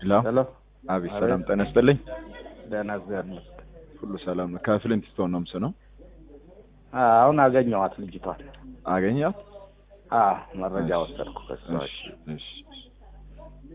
ሄሎ ሄሎ አቤት አቤት። ሰላም ጤና ይስጥልኝ ደህና እግዚአብሔር ይመስገን። ሁሉ ሰላም ነው ከፍሊንት ስቶን ነው የምስነው አ- አሁን አገኘኋት ልጅቷን። አገኛት አ መረጃ ወሰድኩ ከሷ። እሺ እሺ